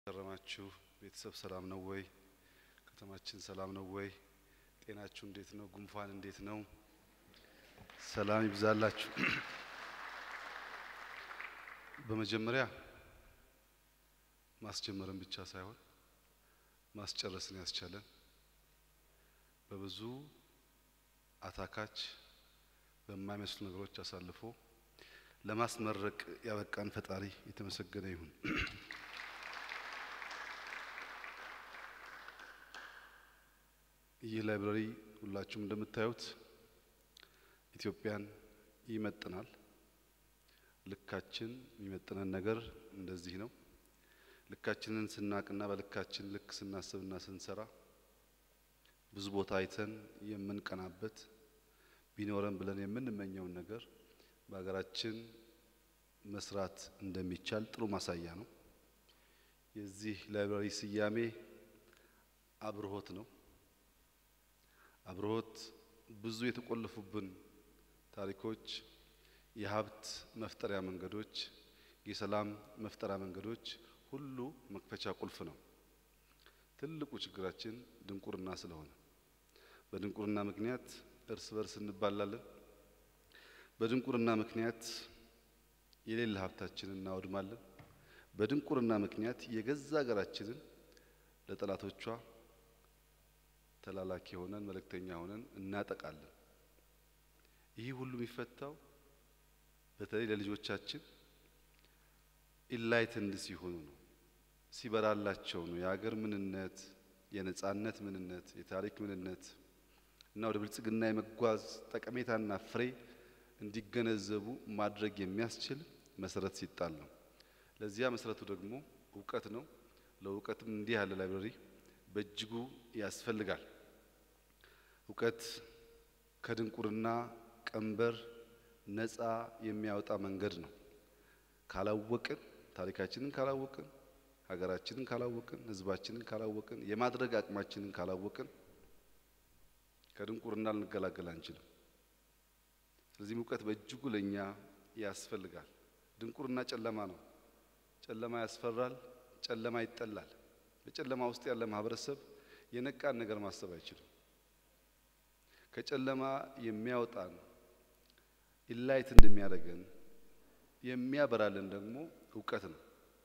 ከረማችሁ ቤተሰብ ሰላም ነው ወይ? ከተማችን ሰላም ነው ወይ? ጤናችሁ እንዴት ነው? ጉንፋን እንዴት ነው? ሰላም ይብዛላችሁ። በመጀመሪያ ማስጀመርን ብቻ ሳይሆን ማስጨረስን ያስቻለን በብዙ አታካች በማይመስሉ ነገሮች አሳልፎ ለማስመረቅ ያበቃን ፈጣሪ የተመሰገነ ይሁን። ይህ ላይብረሪ ሁላችሁም እንደምታዩት ኢትዮጵያን ይመጥናል። ልካችን የሚመጥነን ነገር እንደዚህ ነው። ልካችንን ስናቅና በልካችን ልክ ስናስብና ስንሰራ ብዙ ቦታ አይተን የምንቀናበት ቢኖረን ብለን የምንመኘውን ነገር በሀገራችን መስራት እንደሚቻል ጥሩ ማሳያ ነው። የዚህ ላይብረሪ ስያሜ አብርሆት ነው። አብርሆት ብዙ የተቆለፉብን ታሪኮች፣ የሀብት መፍጠሪያ መንገዶች፣ የሰላም መፍጠሪያ መንገዶች ሁሉ መክፈቻ ቁልፍ ነው። ትልቁ ችግራችን ድንቁርና ስለሆነ በድንቁርና ምክንያት እርስ በርስ እንባላለን። በድንቁርና ምክንያት የሌለ ሀብታችንን እናወድማለን። በድንቁርና ምክንያት የገዛ ሀገራችንን ለጠላቶቿ ተላላኪ ሆነን መልእክተኛ ሆነን እናጠቃለን። ይህ ሁሉ የሚፈታው በተለይ ለልጆቻችን ኢንላይትንድ ሲሆኑ ነው፣ ሲበራላቸው ነው። የሀገር ምንነት፣ የነጻነት ምንነት፣ የታሪክ ምንነት እና ወደ ብልጽግና የመጓዝ ጠቀሜታና ፍሬ እንዲገነዘቡ ማድረግ የሚያስችል መሰረት ሲጣል ነው። ለዚያ መሰረቱ ደግሞ እውቀት ነው። ለእውቀትም እንዲህ ያለ ላይብረሪ በእጅጉ ያስፈልጋል። እውቀት ከድንቁርና ቀንበር ነፃ የሚያወጣ መንገድ ነው። ካላወቅን፣ ታሪካችንን ካላወቅን፣ ሀገራችንን ካላወቅን፣ ሕዝባችንን ካላወቅን፣ የማድረግ አቅማችንን ካላወቅን ከድንቁርና ልንገላገል አንችልም። ስለዚህ እውቀት በእጅጉ ለእኛ ያስፈልጋል። ድንቁርና ጨለማ ነው። ጨለማ ያስፈራል። ጨለማ ይጠላል። በጨለማ ውስጥ ያለ ማህበረሰብ የነቃን ነገር ማሰብ አይችልም። ከጨለማ የሚያወጣን ኢላይት እንደሚያደርገን የሚያበራልን ደግሞ እውቀት ነው።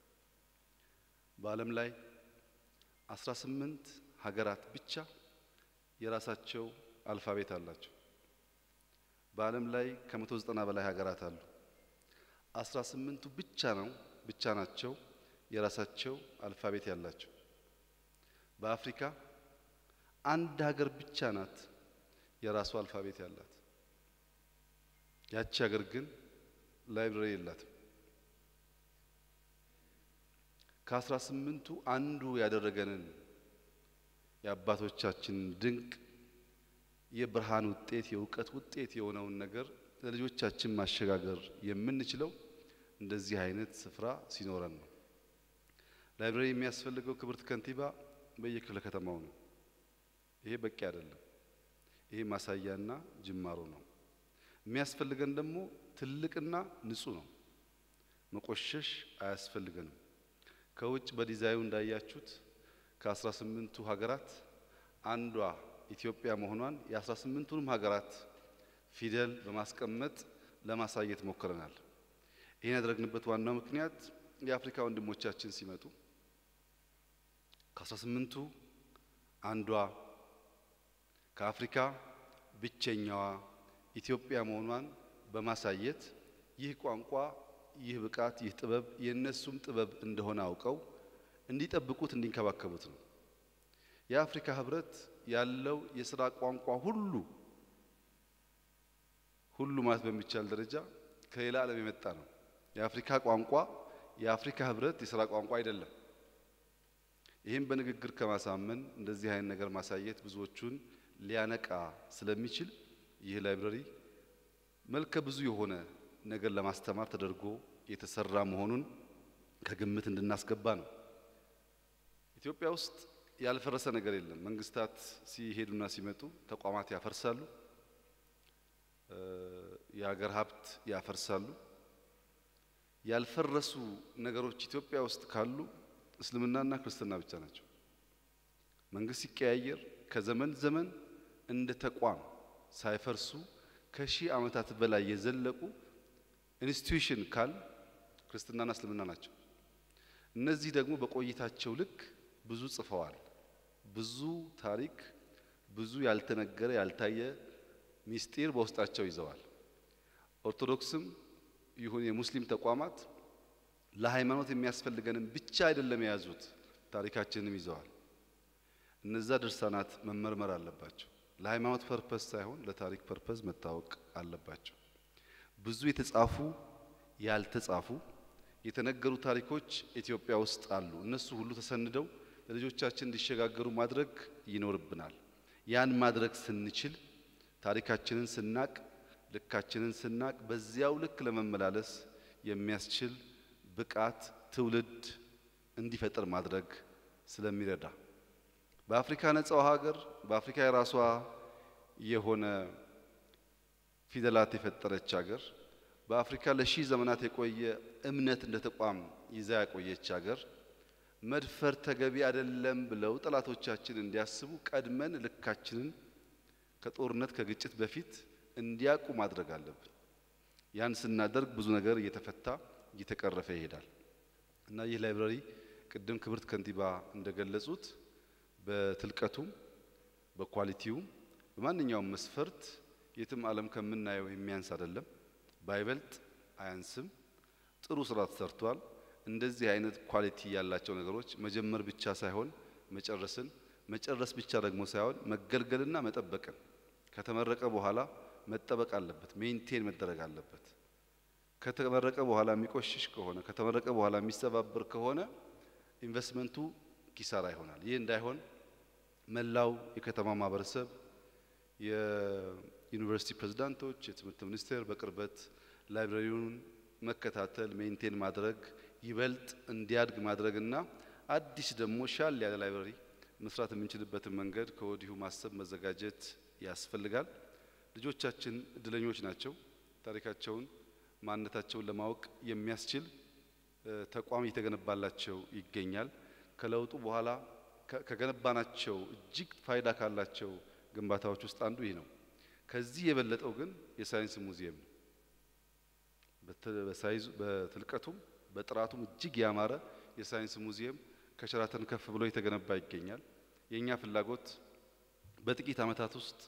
በዓለም ላይ አስራ ስምንት ሀገራት ብቻ የራሳቸው አልፋቤት አላቸው። በዓለም ላይ ከመቶ ዘጠና በላይ ሀገራት አሉ። አስራ ስምንቱ ብቻ ነው ብቻ ናቸው የራሳቸው አልፋቤት ያላቸው። በአፍሪካ አንድ ሀገር ብቻ ናት የራሱ አልፋቤት ያላት። ያቺ ሀገር ግን ላይብረሪ የላትም። ከአስራ ስምንቱ አንዱ ያደረገንን የአባቶቻችንን ድንቅ የብርሃን ውጤት የእውቀት ውጤት የሆነውን ነገር ለልጆቻችን ማሸጋገር የምንችለው እንደዚህ አይነት ስፍራ ሲኖረን ነው። ላይብረሪ የሚያስፈልገው ክብርት ከንቲባ በየክፍለ ከተማው ነው። ይሄ በቂ አይደለም። ይሄ ማሳያና ጅማሮ ነው። የሚያስፈልገን ደግሞ ትልቅና ንጹህ ነው። መቆሸሽ አያስፈልገንም። ከውጭ በዲዛይኑ እንዳያችሁት ከአስራ ስምንቱ ሀገራት አንዷ ኢትዮጵያ መሆኗን የአስራ ስምንቱንም ሀገራት ፊደል በማስቀመጥ ለማሳየት ሞክረናል። ይህን ያደረግንበት ዋናው ምክንያት የአፍሪካ ወንድሞቻችን ሲመጡ ከአስራ ስምንቱ አንዷ ከአፍሪካ ብቸኛዋ ኢትዮጵያ መሆኗን በማሳየት ይህ ቋንቋ፣ ይህ ብቃት፣ ይህ ጥበብ የእነሱም ጥበብ እንደሆነ አውቀው እንዲጠብቁት እንዲንከባከቡት ነው። የአፍሪካ ሕብረት ያለው የስራ ቋንቋ ሁሉ ሁሉ ማለት በሚቻል ደረጃ ከሌላ ዓለም የመጣ ነው። የአፍሪካ ቋንቋ የአፍሪካ ሕብረት የስራ ቋንቋ አይደለም። ይህም በንግግር ከማሳመን እንደዚህ አይነት ነገር ማሳየት ብዙዎቹን ሊያነቃ ስለሚችል ይህ ላይብረሪ መልከ ብዙ የሆነ ነገር ለማስተማር ተደርጎ የተሰራ መሆኑን ከግምት እንድናስገባ ነው። ኢትዮጵያ ውስጥ ያልፈረሰ ነገር የለም። መንግስታት ሲሄዱና ሲመጡ ተቋማት ያፈርሳሉ፣ የሀገር ሀብት ያፈርሳሉ። ያልፈረሱ ነገሮች ኢትዮጵያ ውስጥ ካሉ እስልምናና ክርስትና ብቻ ናቸው። መንግስት ሲቀያየር ከዘመን ዘመን እንደ ተቋም ሳይፈርሱ ከሺህ ዓመታት በላይ የዘለቁ ኢንስቲትዩሽን ካል ክርስትናና እስልምና ናቸው። እነዚህ ደግሞ በቆይታቸው ልክ ብዙ ጽፈዋል። ብዙ ታሪክ፣ ብዙ ያልተነገረ ያልታየ ሚስጢር በውስጣቸው ይዘዋል። ኦርቶዶክስም ይሁን የሙስሊም ተቋማት ለሃይማኖት የሚያስፈልገንን ብቻ አይደለም የያዙት፣ ታሪካችንንም ይዘዋል። እነዛ ድርሳናት መመርመር አለባቸው። ለሃይማኖት ፐርፐስ ሳይሆን ለታሪክ ፐርፐስ መታወቅ አለባቸው። ብዙ የተጻፉ ያልተጻፉ የተነገሩ ታሪኮች ኢትዮጵያ ውስጥ አሉ። እነሱ ሁሉ ተሰንደው ለልጆቻችን እንዲሸጋገሩ ማድረግ ይኖርብናል። ያን ማድረግ ስንችል ታሪካችንን ስናቅ ልካችንን ስናቅ በዚያው ልክ ለመመላለስ የሚያስችል ብቃት ትውልድ እንዲፈጠር ማድረግ ስለሚረዳ በአፍሪካ ነጻው ሀገር በአፍሪካ የራሷ የሆነ ፊደላት የፈጠረች ሀገር በአፍሪካ ለሺህ ዘመናት የቆየ እምነት እንደ ተቋም ይዛ ያቆየች ሀገር መድፈር ተገቢ አይደለም ብለው ጠላቶቻችን እንዲያስቡ ቀድመን ልካችንን ከጦርነት ከግጭት በፊት እንዲያውቁ ማድረግ አለብን። ያን ስናደርግ ብዙ ነገር እየተፈታ እየተቀረፈ ይሄዳል እና ይህ ላይብረሪ ቅድም ክብርት ከንቲባ እንደገለጹት በትልቀቱም በኳሊቲውም በማንኛውም መስፈርት የትም ዓለም ከምናየው የሚያንስ አይደለም። ባይበልጥ አያንስም። ጥሩ ስራ ተሰርቷል። እንደዚህ አይነት ኳሊቲ ያላቸው ነገሮች መጀመር ብቻ ሳይሆን መጨረስን መጨረስ ብቻ ደግሞ ሳይሆን መገልገልና መጠበቅን ከተመረቀ በኋላ መጠበቅ አለበት፣ ሜንቴን መደረግ አለበት። ከተመረቀ በኋላ የሚቆሽሽ ከሆነ ከተመረቀ በኋላ የሚሰባበር ከሆነ ኢንቨስትመንቱ ኪሳራ ይሆናል። ይህ እንዳይሆን መላው የከተማ ማህበረሰብ፣ የዩኒቨርሲቲ ፕሬዝዳንቶች፣ የትምህርት ሚኒስቴር በቅርበት ላይብረሪውን መከታተል፣ ሜንቴን ማድረግ ይበልጥ እንዲያድግ ማድረግና አዲስ ደግሞ ሻል ያለ ላይብረሪ መስራት የምንችልበትን መንገድ ከወዲሁ ማሰብ መዘጋጀት ያስፈልጋል። ልጆቻችን እድለኞች ናቸው። ታሪካቸውን ማንነታቸውን ለማወቅ የሚያስችል ተቋም እየተገነባላቸው ይገኛል። ከለውጡ በኋላ ከገነባናቸው እጅግ ፋይዳ ካላቸው ግንባታዎች ውስጥ አንዱ ይህ ነው። ከዚህ የበለጠው ግን የሳይንስ ሙዚየም ነው። በሳይዙ በትልቀቱም በጥራቱም እጅግ ያማረ የሳይንስ ሙዚየም ከሸራተን ከፍ ብሎ የተገነባ ይገኛል። የእኛ ፍላጎት በጥቂት ዓመታት ውስጥ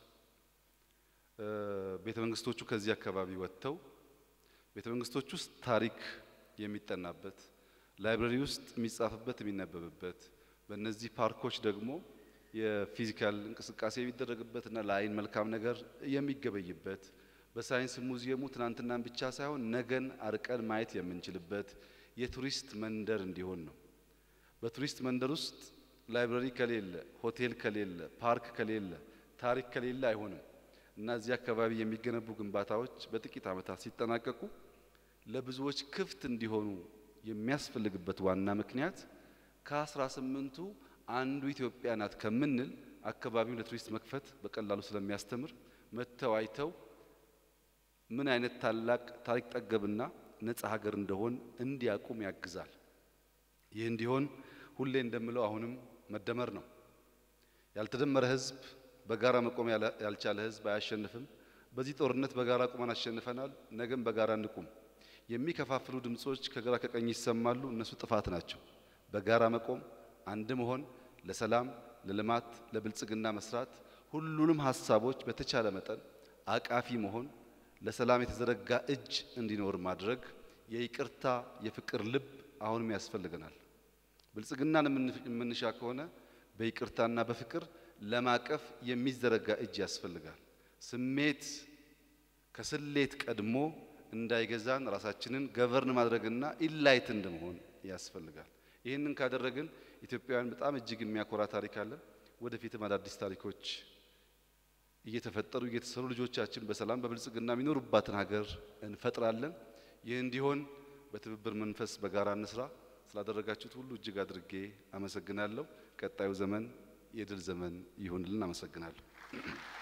ቤተ መንግስቶቹ ከዚህ አካባቢ ወጥተው ቤተ መንግስቶች ውስጥ ታሪክ የሚጠናበት ላይብረሪ ውስጥ የሚጻፍበት የሚነበብበት በእነዚህ ፓርኮች ደግሞ የፊዚካል እንቅስቃሴ የሚደረግበትና ለአይን መልካም ነገር የሚገበይበት በሳይንስ ሙዚየሙ ትናንትናን ብቻ ሳይሆን ነገን አርቀን ማየት የምንችልበት የቱሪስት መንደር እንዲሆን ነው። በቱሪስት መንደር ውስጥ ላይብረሪ ከሌለ፣ ሆቴል ከሌለ፣ ፓርክ ከሌለ፣ ታሪክ ከሌለ አይሆንም እና እዚህ አካባቢ የሚገነቡ ግንባታዎች በጥቂት ዓመታት ሲጠናቀቁ ለብዙዎች ክፍት እንዲሆኑ የሚያስፈልግበት ዋና ምክንያት ከአስራ ስምንቱ አንዱ ኢትዮጵያ ናት ከምንል አካባቢውን ለቱሪስት መክፈት በቀላሉ ስለሚያስተምር መጥተው አይተው ምን አይነት ታላቅ ታሪክ ጠገብና ነጻ ሀገር እንደሆን እንዲያቁም ያግዛል። ይህ እንዲሆን ሁሌ እንደምለው አሁንም መደመር ነው። ያልተደመረ ሕዝብ በጋራ መቆም ያልቻለ ሕዝብ አያሸንፍም። በዚህ ጦርነት በጋራ ቁመን አሸንፈናል። ነገም በጋራ እንቁም። የሚከፋፍሉ ድምጾች ከግራ ከቀኝ ይሰማሉ። እነሱ ጥፋት ናቸው። በጋራ መቆም፣ አንድ መሆን፣ ለሰላም፣ ለልማት፣ ለብልጽግና መስራት፣ ሁሉንም ሀሳቦች በተቻለ መጠን አቃፊ መሆን፣ ለሰላም የተዘረጋ እጅ እንዲኖር ማድረግ፣ የይቅርታ የፍቅር ልብ አሁንም ያስፈልገናል። ብልጽግናን የምንሻ ከሆነ በይቅርታና በፍቅር ለማቀፍ የሚዘረጋ እጅ ያስፈልጋል። ስሜት ከስሌት ቀድሞ እንዳይገዛን ራሳችንን ገቨርን ማድረግና ኢንላይትንድ መሆን ያስፈልጋል። ይህንን ካደረግን ኢትዮጵያውያን በጣም እጅግ የሚያኮራ ታሪክ አለን። ወደፊትም አዳዲስ ታሪኮች እየተፈጠሩ እየተሰሩ ልጆቻችን በሰላም በብልጽግና የሚኖሩባትን ሀገር እንፈጥራለን። ይህ እንዲሆን በትብብር መንፈስ በጋራ እንስራ። ስላደረጋችሁት ሁሉ እጅግ አድርጌ አመሰግናለሁ። ቀጣዩ ዘመን የድል ዘመን ይሁንልን። አመሰግናለሁ።